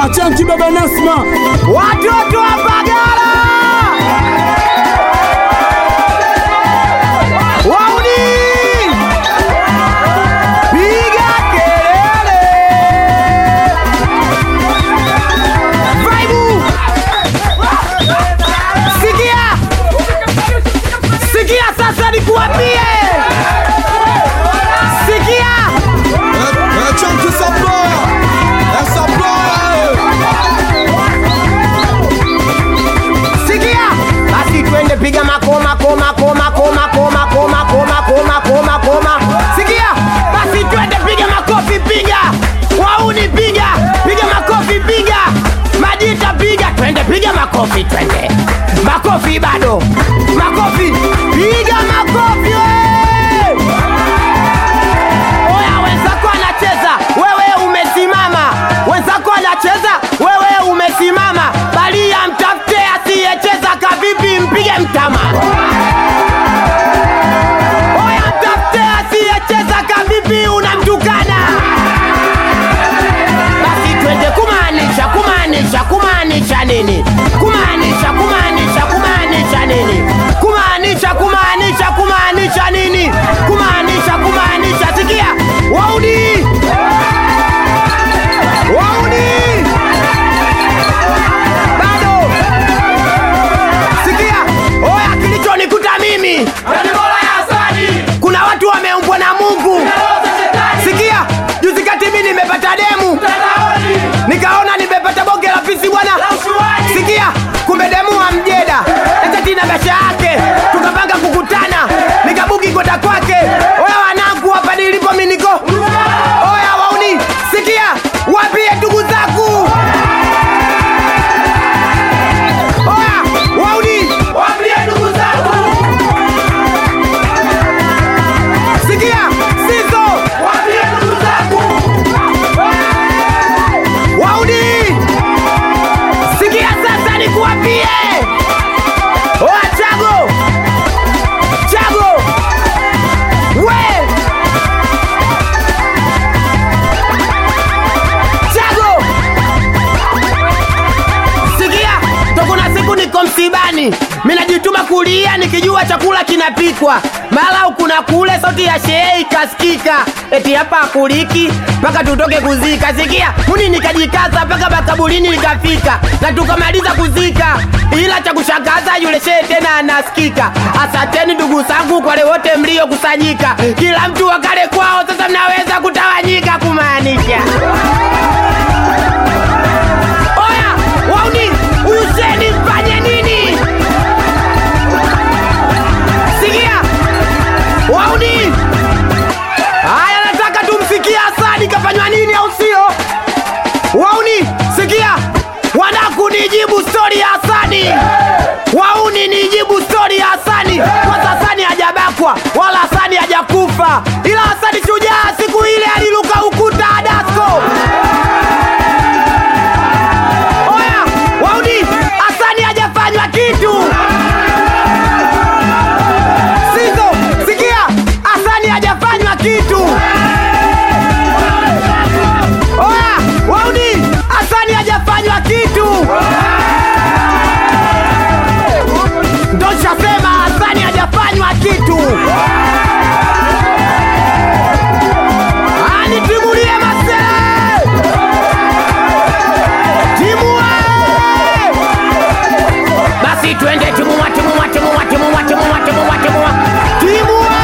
Achanki baba Nasma, watoto wa Mbagala, wauni, piga kelele, vaibu, sikia, sikia sasa nikuambie, sikia Chunky Supply, Supply. sikia basi twende piga makoma koma koma koma koma koma koma koma koma koma sikia basi twende piga makofi piga wauni piga piga makofi piga majita piga twende piga makofi twende makofi bado makofi piga makofi we! oya wenzako anacheza wewe umesimama wenzako anacheza wewe umesimama balia mtafute asiyecheza kavipi mpige mtama oya mtafute asiyecheza kavipi unamtukana basi twende kumaanisha kumaanisha kumaanisha nini kumaanisha kumaanisha kumaanisha nini kumaanisha kumaanisha kumaanisha nini kumaanisha kumaanisha sikia waudi waudi bado sikia oya kilichonikuta mimi kuna watu wameumbwa na mungu sikia juzi kati mi nimepata demu nikaona nimepata bonge la pisi bwana sikia kumbe demu wa mjeda etatina besha yake tukapanga kukutana nikabuki kwenda kwake oya wanangu hapa nilipo miniko oya wauni sikia wapie ndugu zaku oya wauni wapie ndugu zaku sikia sizo wapie ndugu zaku wauni sikia sasa nikuwapie oa chago chago we chago sikia tokuna siku niko msibani minajituma kulia nikijua chakula kinapikwa mara kuna kule sauti ya shehe ikasikika eti hapa akuliki mpaka tutoke kuzika sikia muni nikajikaza mpaka makaburini nikafika na tukamaliza kuzika ila cha kushangaza yule shehe tena anasikika asanteni ndugu zangu kwa wale wote mliokusanyika kila mtu wakale kwao sasa mnaweza kutawanyika kumaanisha oya wauni huyu sheni mfanye nini sikia wauni haya nataka tumsikie asadi kafanywa nini au sio wauni sikia wanaku nijibu stori ya asadi wauni nijibu stori ya asadi kwanza asadi hajabakwa wala asadi hajakufa ila asadi shujaa siku ile aliluka ukuta adasko oya wauni asani hajafanywa kitu sizo sikia asani hajafanywa kitu oya wauni asani hajafanywa kitu ndo shasema asani hajafanywa kitu anitimulie masee timua basi twende timua timua timua timua timua timua timua timua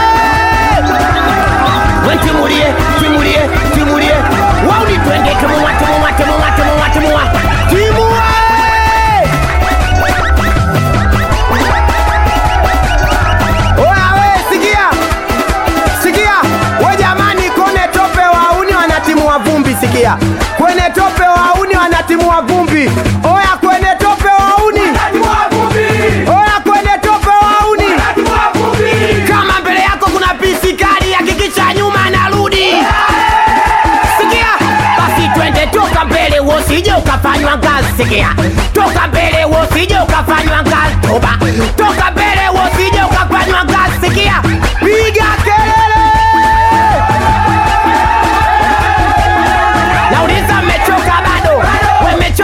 wentimulie timulie timulie wauni twende timua timua timua timua timua timua oya we sikia sikia we jamani kone tope wauni wanatimua vumbi sikia kwenye tope wauni wanatimua vumbi oya kwenye tope wauni oya kwenye tope wauni kama mbele yako kuna pisi kali hakikisha nyuma narudi sikia basi twende toka mbele wosije ukafanywa ngazi sikia toka mbele wosije ukafanywa ngazi toba toka mbele wosije ukafanywa ngazi sikia piga kelele nauliza mmechoka bado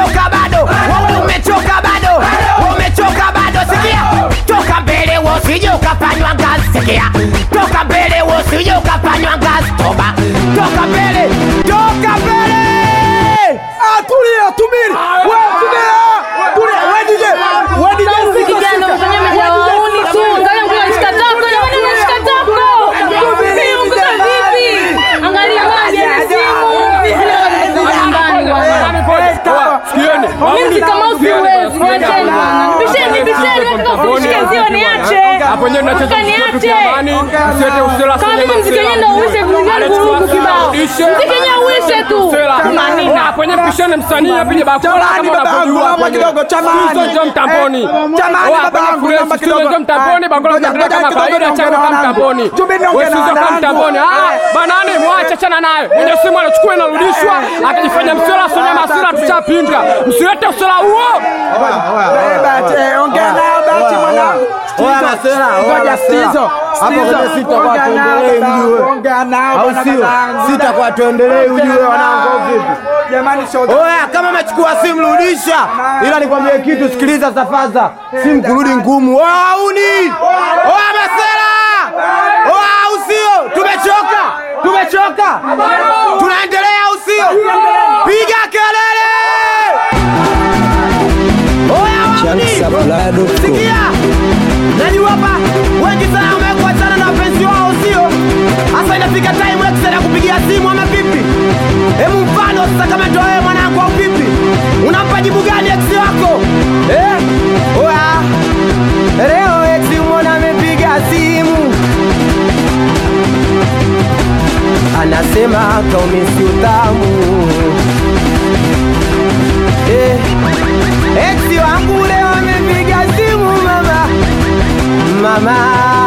toka mbele usije ukafanywa gastoba toka mbele toka mbele Ah, tulia, tumiri. Wewe tulia. Tulia. Wewe DJ. Wewe DJ sika Kijana sika. ufanye majawauni tu, angalia mtu anashika tako, jamani anashika tako. Hii unguza vipi? Angalia maji ana simu. Nyumbani bwana. Sikieni. Mimi kama usiwezi, wacheni bwana. Bisheni, bisheni, nataka kunishika ziwa niache. Hapo nyewe mnacheza Nataka mziki niache. jamani. Msiete usela Kama kwenye mimi mziki masela. wenyewe ndio uishe vingine vurugu kibao. Ishe. Mziki wenyewe uishe tu. Kuna nini? Ah, kwenye pishane msanii apige bakora Jamani, kama baba yangu, unavyojua naomba kwenye. kidogo, jamani. Studio njoo mtamboni. Jamani, Oa, baba kwenye yangu, kule naomba studio kidogo. njoo mtamboni, Ah, bakora ngoja, mnaendelea ngoja kama kidogo kawaida, niongee chama na kama wanangu. mtamboni. Jumbe niongee Wewe na studio kama wanangu. mtamboni. Ah, Eh. banani mwache chana naye. Mwenye simu anachukua inarudishwa, akijifanya msela sio masira tushapinga. Msilete usela huo. Eh, Bahati, eh, ongea nao Bahati mwanangu. Oya, Masela, oya, Ngoja Masela. Stizo. Hapo Stizo. kwenye sita kwa Ongea nao, tuendelee baba. mjue. Ongea nao au bwana sio babangu. sita kwa tuendelee ujue wanangu au vipi Jamani, shoga. Oya, kama umechukua simu rudisha, ila nikwambie kitu, sikiliza safaza, simu kurudi ngumu. Oya auni, oya Masela, oya au sio? Tumechoka, tumechoka, tunaendelea au sio? Piga kelele! Oya auni, sikia, najua hapa wengi sana wamekuwa sana na wapenzi wao, sio? Hasa inafika time X ya kupigia simu ama vipi? Hebu mfano sasa, kama ndio wewe mwanangu au vipi, unampa jibu gani ex wako eh? Oya, leo ex umeona amepiga simu, anasema kaumisi utamu eh. Ex wangu leo amepiga simu mama, mama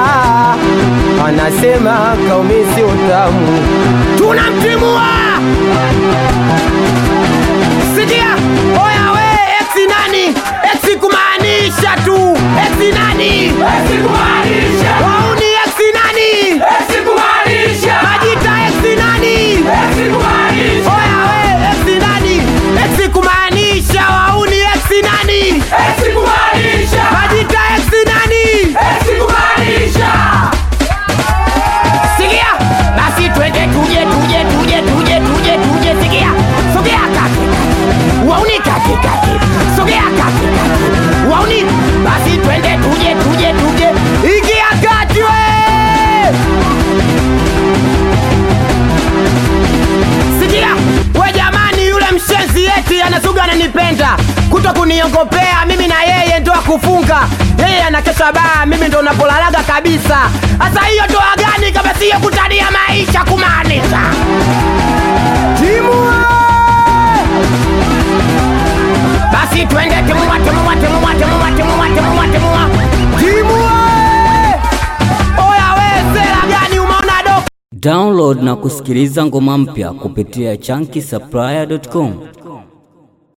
anasema kaumisi utamu, tunamtimua Sikia, oya we, ex nani? Ex kumaanisha tu. Ex nani? Ex kumaanisha. Wauni ex nani? Ex kumaanisha. Majita ex nani? Ex kumaanisha. Oya we, ex nani? Ex kumaanisha. Wauni ex nani? Ex kumaanisha. Majita ex nani? Ex kumaanisha. Sikia, basi twende tuje tuje tuje tuje tuje tuje sikia. Sogea kake. Wauni kake kake. Sogea kake kake. Wauni basi twende tuje tuje tuje. Ingia kati we. Sikia, we jamani yule mshenzi eti anasuga ananipenda. Kuto kuniongopea mimi na yeye ndo akufunga. Yeye anakesha baa, mimi ndo napolalaga kabisa. Sasa hiyo ndoa gani kama siyo kutania maisha kumaanisha? Timu we! Basi twende timua timua timua timua timua timua timua. Timu we! Oya we sera gani umeona doka? Download na kusikiliza ngoma mpya kupitia chunky supplier.com.